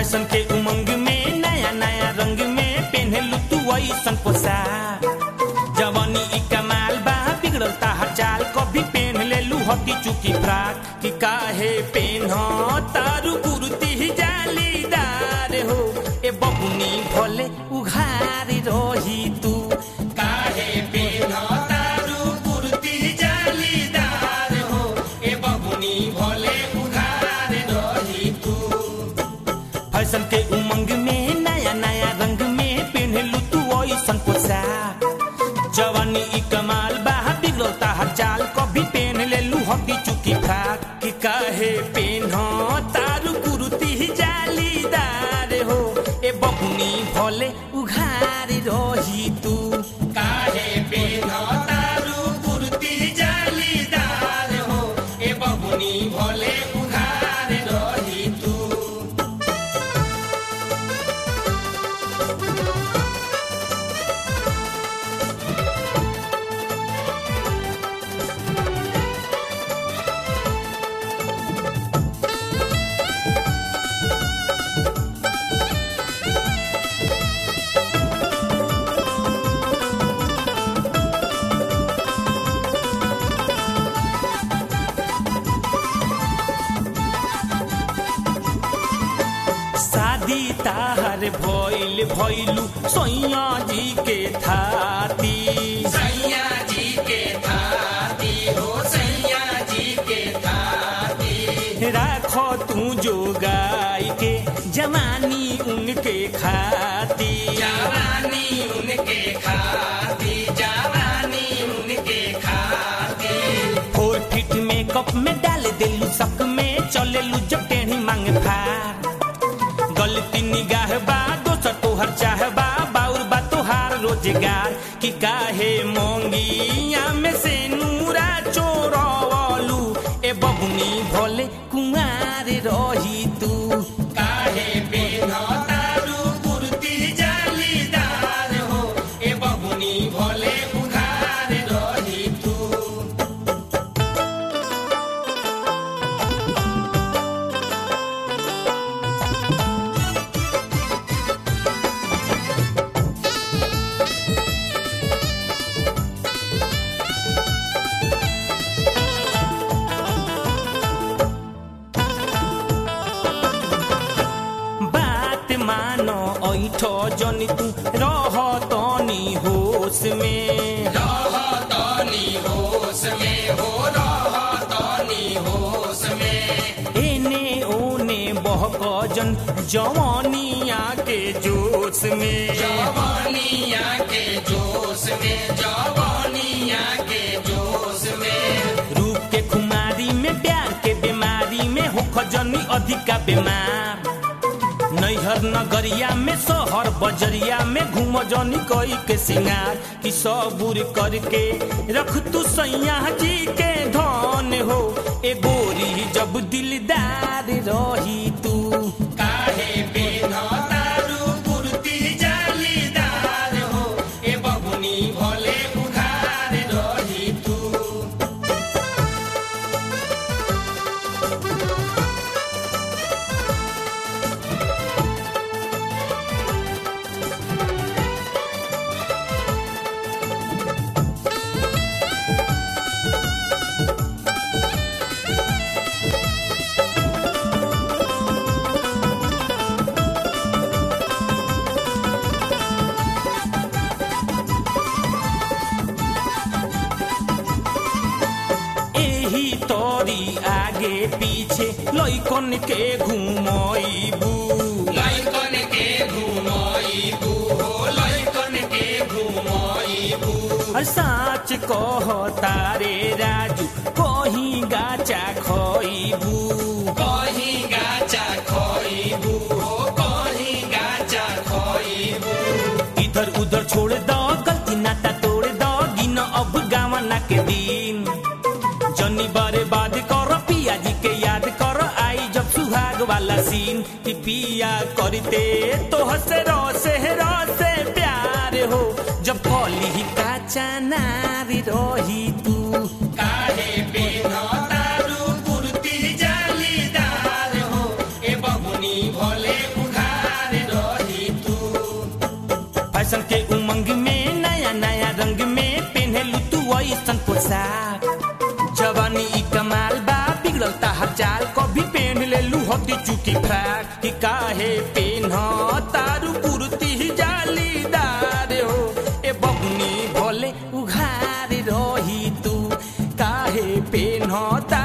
fashion के उमंग में नया नया रंग में पहनलू तू ऐसन पोशाक जवानी ई कमाल बा बिगड़ल ताहर चाल कभी पहन लेलू हकी चुकी फ्राक कि काहे पेन तारू कुर्ती जालीदार हो ए बबुनी भले उघार रही तू काहे पेन तारू कुर्ती जालीदार हो ए बबुनी भले उघार रही तू फैशन के उमंग में नया नया रंग में पहनलू तू ऐसन पोशाक जवानी ई कमाल बा बिगड़ल ताहर चाल कभी पहन लेलू हकी चुकी फ्राक कि काहे पेन तारू कुर्ती जालीदार हो ए बबुनी भले उघार रही तू काहे पेन तारू कुर्ती जालीदार हो ए बबुनी भले उघार रही तू शादी ताहर भइल भइलू सैया जी के थाती सैया जी के थाती हो सैया जी के थाती राखो तू जो गाय के जवानी उनके खाती जवानी उनके खाती जवानी उनके खाती फोर फिट मेकअप में डाल देलू सक में चलेलू जब टेढ़ी मांग फार गलती निगाह बा दोसर तोहर चाह बा बाउर बा तोहार रोजगार कि काहे मोंगिया में से नूरा चोरवलू ए बबुनी भोले कुमार रही तू काहे पेन तारू कुर्ती जालीदार हो ए बबुनी भोले उघार रही तू बात मानो ऐठ जनी तू रह तनी होश में रह तनी होश में हो रह तनी होश में एने ओने बहक जन जवानिया के जोश में जवानिया के जोश में जवानिया के जोश में रूप के खुमारी में प्यार के बीमारी में हो खजनी अधिका बीमार नैहर नगरिया में शहर बजरिया में घूम जनी कई के सिंगार कि सबूर करके रख तू सैया जी के धन हो ए गोरी जब दिलदार रही तू काहे पेन तारू कुर्ती जालीदार हो ए बबुनी भले उघार रही तू एही तोरी आगे पीछे लइकन के घुमइबू लइकन के घुमइबू हो लइकन के घुमइबू साच कह तारे राजू कहीं गाचा खइबू कहीं गाचा खइबू हो कहीं गाचा खइबू इधर उधर छोड़ दो गलती नाता तोड़ दो गिन अब गावना के दिन जनी बारे बाद कर पिया जी के याद कर आई जब सुहाग वाला सीन कि पिया करते तो हसे रोसे रोसे प्यार हो जब कली का चनारी रही तू काहे पेन तारू कुर्ती जालीदार हो ए बबुनी भोले उघा हती चुकी फ्राक कि काहे पेन तारू कुर्ती जालीदार हो ए बबुनी भोले उघार रही तू काहे पेन